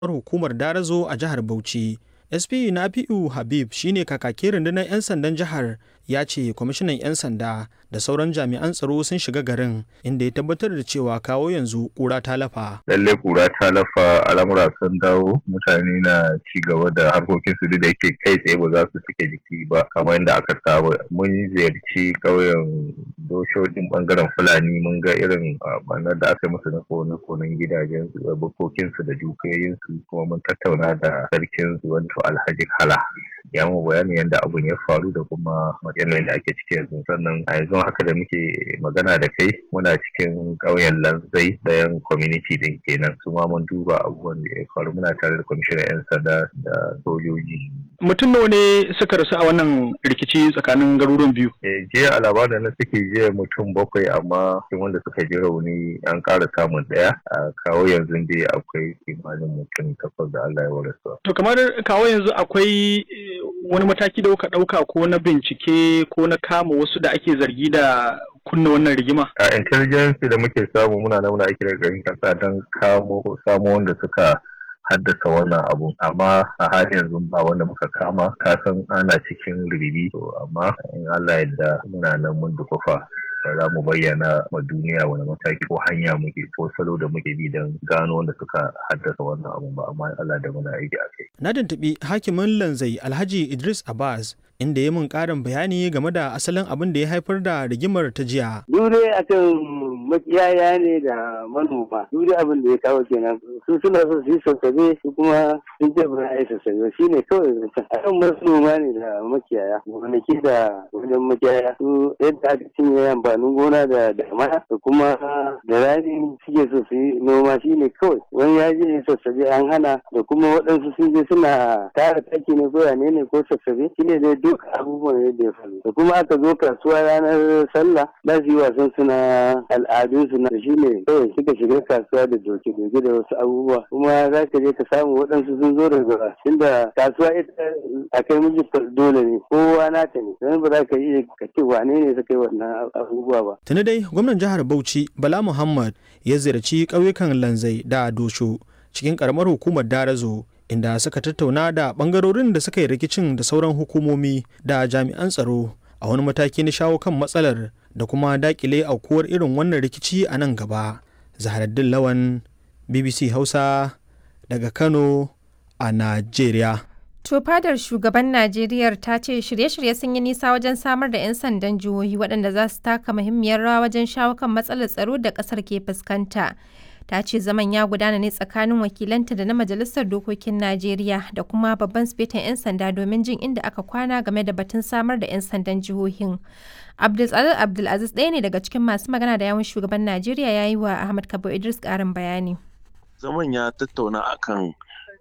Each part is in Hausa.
hukumar Darazo a jihar Bauchi. SP Nafi'u Habib shine kakakin rundunar 'yan sandan jihar ya ce kwamishinan 'yan sanda da sauran jami'an tsaro sun shiga garin inda ya tabbatar da cewa kawo yanzu kura ta lafa. Lalle kura ta lafa al'amura sun dawo mutane na ci gaba da harkokin su da yake kai tsaye ba za su cike jiki ba kamar yadda aka saba. Mun ziyarci ƙauyen doshojin bangaren Fulani mun ga irin banar da aka musu na kone konen gidajen su da bukokin su da dukiyoyin su kuma mun tattauna da sarkin su wato Alhaji Kala. Ya mu bayanin yadda abun ya faru da kuma yanayin da ake ciki yanzu sannan a yanzu haka da muke magana da kai muna cikin ƙauyen lanzai ɗayan community din kenan su ma mun duba abubuwan da ya faru muna tare da kwamishinan 'yan sanda da sojoji mutum nawa ne suka rasu a wannan rikici tsakanin garuruwan biyu jiya a labarin na suke jiya mutum bakwai amma cikin wanda suka ji rauni an ƙara samun ɗaya a kawo yanzu dai akwai kimanin mutum takwas da Allah ya warasa to kamar kawo yanzu akwai wani mataki da kuka ɗauka ko na bincike ko na kama wasu da ake zargi da kunna wannan rigima? A intelligence da muke samu muna nan muna aiki da garin kasa don kamo samo wanda suka haddasa wannan abu amma a halin yanzu ba wanda muka kama kasan ana cikin ribi to amma in Allah yadda muna nan mun dukufa za mu bayyana ma duniya wani mataki ko hanya muke ko salo da muke bi don gano wanda suka haddasa wannan abu ba amma Allah da muna aiki a kai. Na tuntuɓi hakimin lanzai Alhaji Idris Abbas inda ya mun ƙarin bayani game da asalin abin da ya haifar da rigimar ta jiya. Dure akan makiyaya ne da manoma. Dure abin da ya kawo kenan. Su suna so su yi sassabe su kuma sun ce ba a yi sassabe shi ne kawai zancen. Akan manoma ne da makiyaya. Gonaki da wajen makiyaya. Su yadda aka cinye amfanin gona da damana da kuma da rani suke so su yi noma shi ne kawai. Wani ya je sassabe an hana da kuma waɗansu sun je suna tara taki ne ko yane ne ko sassabe shi ne dai duk abubuwan yadda ya faru da kuma aka zo kasuwa ranar sallah za su yi wasan suna al'adun su na shi ne kawai suka shiga kasuwa da doke-doke da wasu abubuwa kuma za ka je ka samu waɗansu sun zo daga tunda kasuwa ita a kai miji dole ne kowa nata ne don ba za ka iya ka ce wane ne suka yi wannan abubuwa ba. tuni dai gwamnan jihar bauchi bala muhammad ya ziyarci ƙauyukan lanzai da dosho cikin ƙaramar hukumar darazo inda suka tattauna da bangarorin da suka yi rikicin da sauran hukumomi da jami'an tsaro a wani mataki na shawo kan matsalar da kuma dakile aukuwar irin wannan rikici a nan gaba zaharaddin lawan bbc hausa daga kano a najeriya To fadar shugaban Najeriya ta ce shirye-shirye sun yi nisa wajen samar da 'yan sandan jihohi waɗanda za su taka muhimmiyar rawa wajen shawo kan matsalar tsaro da ƙasar ke fuskanta. ta ce zaman ya gudana ne tsakanin wakilanta da na majalisar dokokin najeriya da kuma babban sifetan 'yan sanda domin jin inda aka kwana game da batun samar da 'yan sandan jihohin abdulaziz abdulaziz ɗaya ne daga cikin masu magana da yawun shugaban najeriya ya yi wa ahmad kabo idris ƙarin bayani zaman ya tattauna akan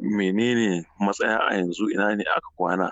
menene matsaya a yanzu ina ne aka kwana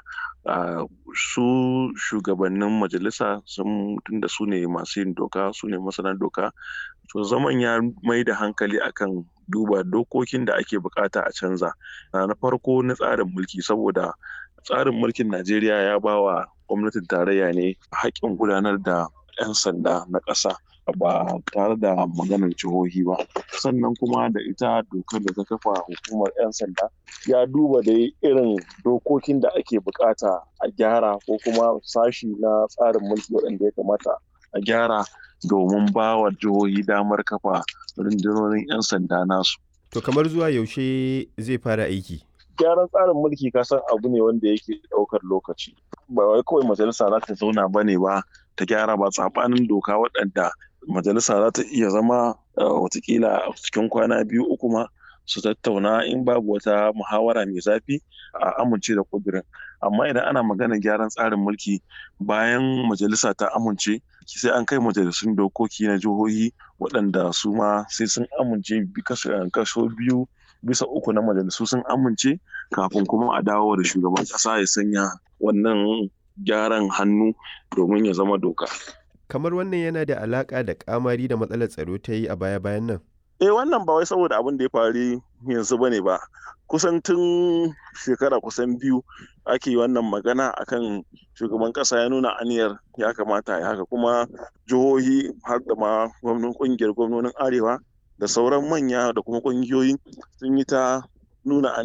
su shugabannin majalisa sun tunda su ne masu yin doka su ne masana doka to zaman ya mai da hankali akan duba dokokin da ake bukata a canza na farko na tsarin mulki saboda tsarin mulkin najeriya ya ba wa gwamnatin tarayya ne haƙƙin gudanar da 'yan sanda na ƙasa ba tare da maganar jihohi ba sannan kuma da ita dokar da ta kafa hukumar 'yan sanda ya duba da irin dokokin da ake bukata a gyara ko kuma sashi na tsarin mulki waɗanda ya kamata a gyara domin ba wa jihohi damar kafa rundunonin 'yan sanda nasu. To kamar zuwa yaushe zai fara aiki? Gyaran tsarin mulki kasan abu ne wanda yake ɗaukar lokaci. Ba wai kawai majalisa za ta zauna ba ne ba ta gyara ba tsabanin doka waɗanda majalisa za ta iya zama watakila cikin kwana biyu uku ma su tattauna in babu wata muhawara mai zafi a amince da kudirin amma idan ana magana gyaran tsarin mulki bayan majalisa ta amince sai an kai majalisun dokoki na jihohi waɗanda su ma sai sun amince kaso biyu bisa uku na majalisu sun amince kafin kuma a dawo da shugaban ƙasa ya sanya wannan gyaran hannu domin ya zama doka. Kamar wannan yana da alaƙa da ƙamari da matsalar tsaro ta yi a baya-bayan nan? eh wannan ba wai saboda abin da ya faru yanzu ba ne ba kusan tun shekara kusan biyu ake wannan magana akan shugaban kasa ya nuna aniyar ya kamata ya haka kuma jihohi har da ma gwamnan kungiyar gwamnonin arewa da sauran manya da kuma kungiyoyi sun yi ta nuna